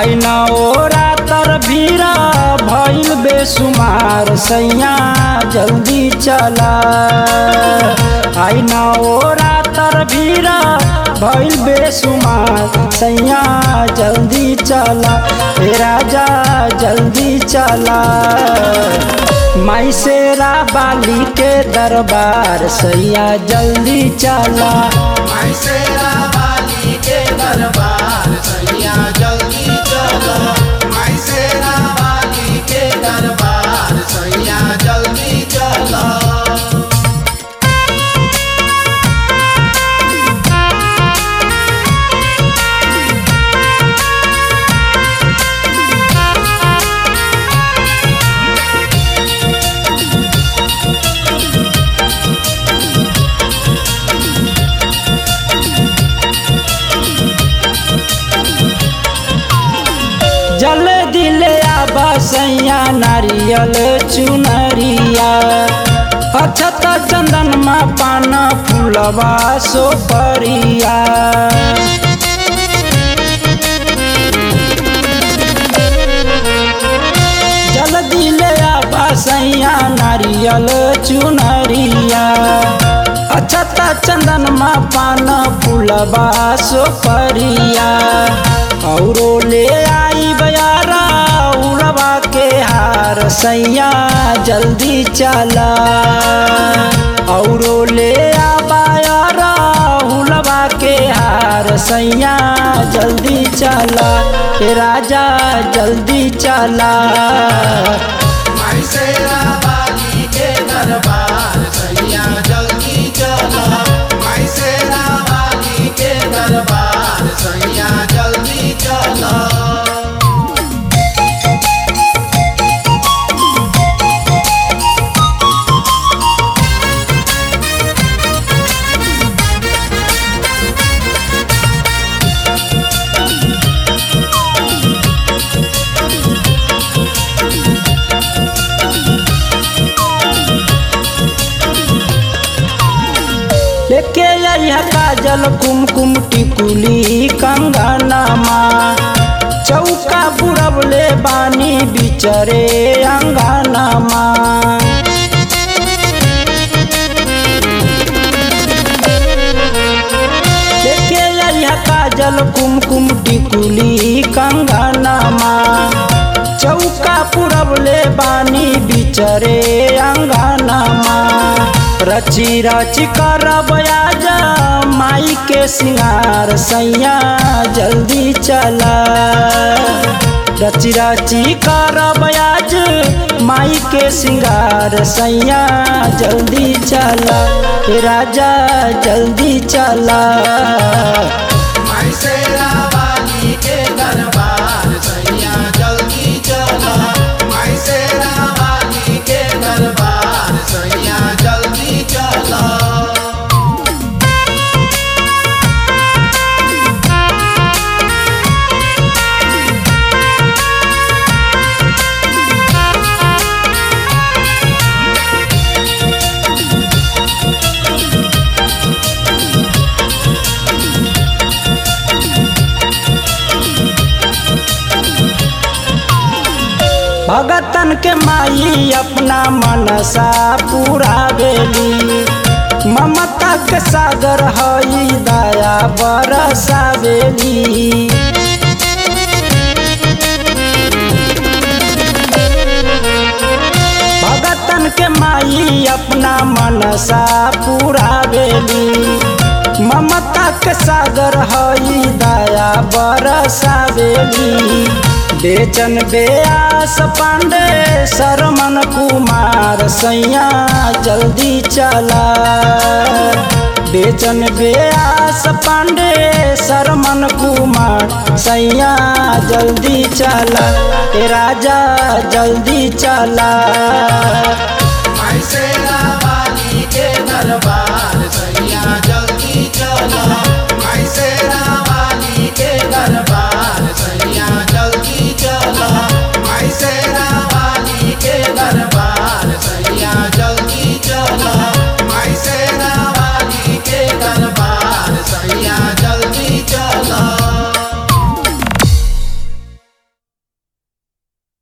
आई न ओरा तर भीरा भइल बेसुमार सैया जल्दी चला आई न ओरा तर भीरा भइल बेसुमार सैया जल्दी चला हे राजा जल्दी चला माई शेरा बाली के दरबार सैया जल्दी चला मैसेरा वाली के दरबार सैया जल्दी चलो मैसेरा वाली के दरबार सैया जल्दी चलो जल दिले आबा सैया नारियल चुनरिया अछत चंदन मा पान फूलवा सोपरिया जल दिले आबा सैया नारियल चुनरिया अछत चंदन मा पान फूलवा सोपरिया औरो ले आई बयारा उड़वा के हार सैया जल्दी चला औरो ले आ बायारा उड़वा के हार सैया जल्दी चला हे राजा जल्दी चला मैसेरा वाली के दरबार सैया जल्दी चलो मैसेरा वाली के दरबार सैया जल्दी चलो लेके आइहा काजल कुमकुम टिकुली कंगनमा चौका बुड़बले बानी बिचरे अंगनमा लेके आइहा काजल कुमकुम टिकुली कंगनमा चौका पुरबले बानी बिचरे अंगनमा रची रची करब आजा माई के सिंगार सैया जल्दी चला रची रची करब आज माई के सिंगार सैया जल्दी चला हे राजा जल्दी चला मैसेरा वाली के दरबार सैया जल्दी चलो मैसेरा वाली के दरबार सैया जल्दी चलो भगतन के माई अपना मनसा पूरा बेली ममता के सागर हई दया बरसावेली भगतन के माई अपना मनसा पूरा बेली ममता के सागर हई दया बरसावेली बेचन बेआस पांडे शरमन कुमार सैया जल्दी चला बेचन बेआस पांडे शरमन कुमार सैया जल्दी चला ए राजा जल्दी चला मैसेरा वाली के दरबार